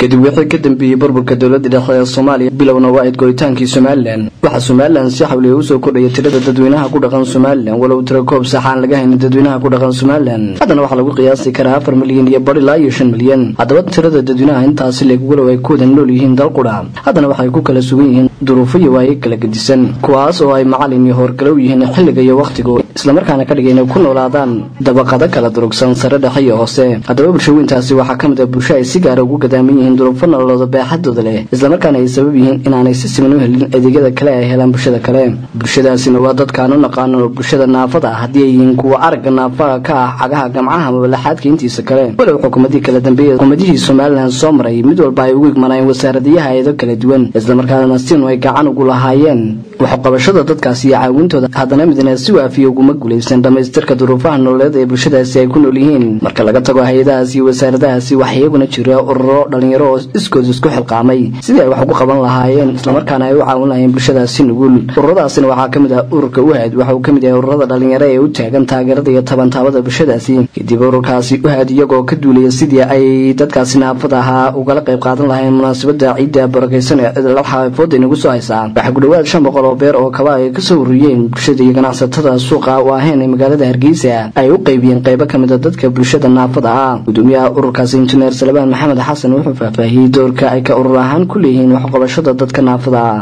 kadib wixii ka dambeeyey burburka dowladda dhexe ee soomaaliya bilowna waa ayd goritaankii somalilan waxaa somalilan si xawliya usoo kordhaya tirada dadweynaha ku dhaqan somalilan walow tiro koob sax aan laga haynin dadweynaha ku dhaqan somalilan haddana waxaa lagu qiyaasi karaa afar milyan iyo bar ilaa iyo shan milyan haddaba tirada dadweynaha intaasi leeg walow ay ku wada nool yihiin dal qudha haddana waxay ku kala sugan yihiin duruufo iyo waaye kala gedisan kuwaas oo ay macalin iyo howrgalow yihiin xilliga iyo wakhtigu islamarkaana ka dhigay inay ku noolaadaan dabaqado kala durugsan sare dhexe iyo hoose haddaba bulshooyintaasi waxaa ka mid ah bulsho ay si gaara ugu gadaaman yihiin duruufo nololooda baaxadooda leh islamarkaana ay sabab yihiin inaanay si siman u helin adeegyada kale ay helaan bulshada kale bulshadaasina waa dadkaan u naqaano bulshada naafada ah haddii ay yihiin kuwa aragga naafaha ka ah cagaha gamcaha mabalaxaadka intiisa kale walow xukuumadii kala dambeeyey xukuumadihii somalilan soo maray mid walba ay ugu igmanayeen wasaaradayaha eedo kala duwan islamarkaana sinu ay gacan ugu lahaayeen waxqabashada dadkaasi iyo caawintooda haddana midna si waafiya uguma guulaysan dhammaystirka duruufaha nololeed ee bulshadaasi ay ku nool yihiin marka laga tago hay-adahaas iyo wasaaradahaasi waxaa iyaguna jira ururo dhalinyaro oo iskood isku xilqaamay sidii ay wax ugu qaban lahaayeen islamarkaana ay u caawin lahayeen bulshadaasi nugul ururadaasina waxaa ka mid ah ururka uhaad waxa uu ka mid yahay ururada dhalinyaro ee u taagan taageerada iyo tabantaabada bulshadaasi kadib ururkaasi uhaad iyagoo ka duulaya sidii ay dadkaasi naafada ahaa ugala qayb qaadan lahayn munaasabada ciidda barakaysan ee cidlaxaafooda inagu soo haysaa waxaa ku dhawaad shan boqol oo beer oo kaba ay kasoo ururiyeen bulshada iyo ganacsatada suuqa waaheen ee magaalada hargeysa ay u qaybiyeen qaybo ka mid a dadka bulshada naafada ah gudoomiyaha ururkaasi injineer salebaan maxamed xasan wuxuu faahfaahiyey doorka ay ka urur ahaan ku leeyihiin waxqabashada dadka naafada ah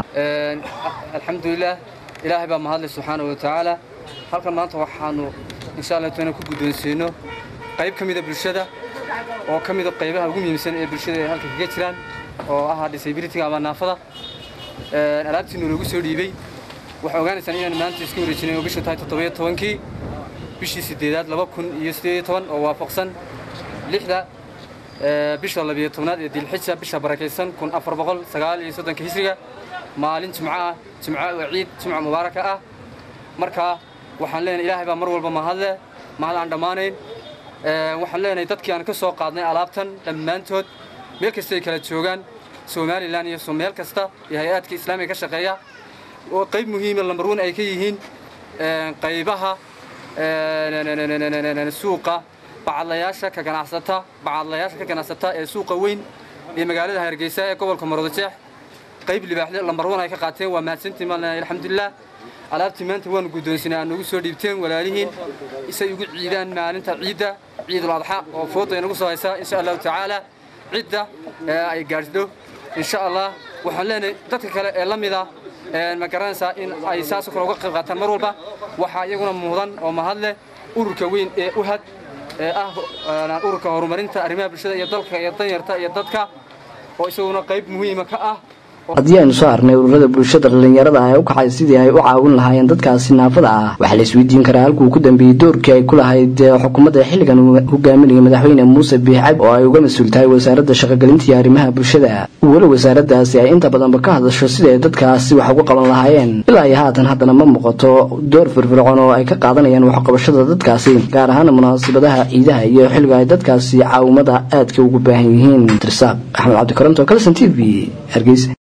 alxamdulilah ilaahay baa mahadlay subxaana wa tacaala halkan maanta waxaanu insha allah tana ku guddoonsiino qayb ka mida bulshada oo ka mida qaybaha ugu muhiimsan ee bulshada ay halka kaga jiraan oo ah disabilityga ama naafada alaabtiinu lagu soo dhiibey waxaa ogaanaysaan inaan maanta iska wareejinay oo bishu tahay toddobiyo tobankii bishii sideedaad laba kun iyo sideed iyo toban oo waafaqsan lixda bisha labiyo tobnaad ee dilxija bisha barakaysan kun afar boqol sagaal iyo soddonka hisriga maalin jimco ah jimco oo ciid jimco mubaaraka ah marka waxaan leenahay ilaahay baa mar walba mahadle mahad aan dhammaanayn waxaan leenahay dadkii aan ka soo qaadnay alaabtan dhammaantood meel kasta ay kala joogaan somalilan iyo meel kasta iyo hay-aadka islaamiga ka shaqeeya oo qayb muhiima lambarwan ay ka yihiin qaybaha suuqa bacadlayaasha ka ganacsata bacadlayaasha ka ganacsata ee suuqa weyn ee magaalada hargeysa ee gobolka maroodijeex qayb libaaxle lambarwan ay ka qaateen waa mahadsantiin maalna alxamdulilah alaabtii maanta waanu guddoonsinay aad nagu soo dhiibteen walaalihiin isay ugu ciidaan maalinta ciidda ciidul adxa oo fooda inagu soo haysa insha allahu tacaala cidda ay gaadhdho insha allah waxaan leenahay dadka kale ee la mida ma garanaysaa in ay saasoo kale uga qayb qaataan mar walba waxaa iyaguna mudan oo mahad leh ururka weyn ee uhad ee ah ururka horumarinta arrimaha bulshada iyo dalka iyo danyarta iyo dadka oo isaguna qayb muhiima ka ah haddii aynu soo arnay ururada bulshada dhallinyarada ah ee u kacay sidii ay u caawin lahaayeen dadkaasi naafada ah waxaa la isweydiin karaa halkuu ku dambeeyey doorkii ay ku lahayd xukuumadda xilligan hogaaminaya madaxweyne muuse biixcab oo ay uga mas-uul tahay wasaaradda shaqogelinta iyo arrimaha bulshada weli wasaaraddaasi ay inta badanba ka hadasho sidii ay dadkaasi wax ugu qaban lahaayeen ilaa iyo haatan haddana ma muuqato door firfircoon oo ay ka qaadanayaan waxqabashada dadkaasi gaar ahaana munaasabadaha ciidaha iyo xilliga ay dadkaasi caawimada aadka ugu baahan yihiin dirsaaq axmed cabdikaranto kalson t v hargeysa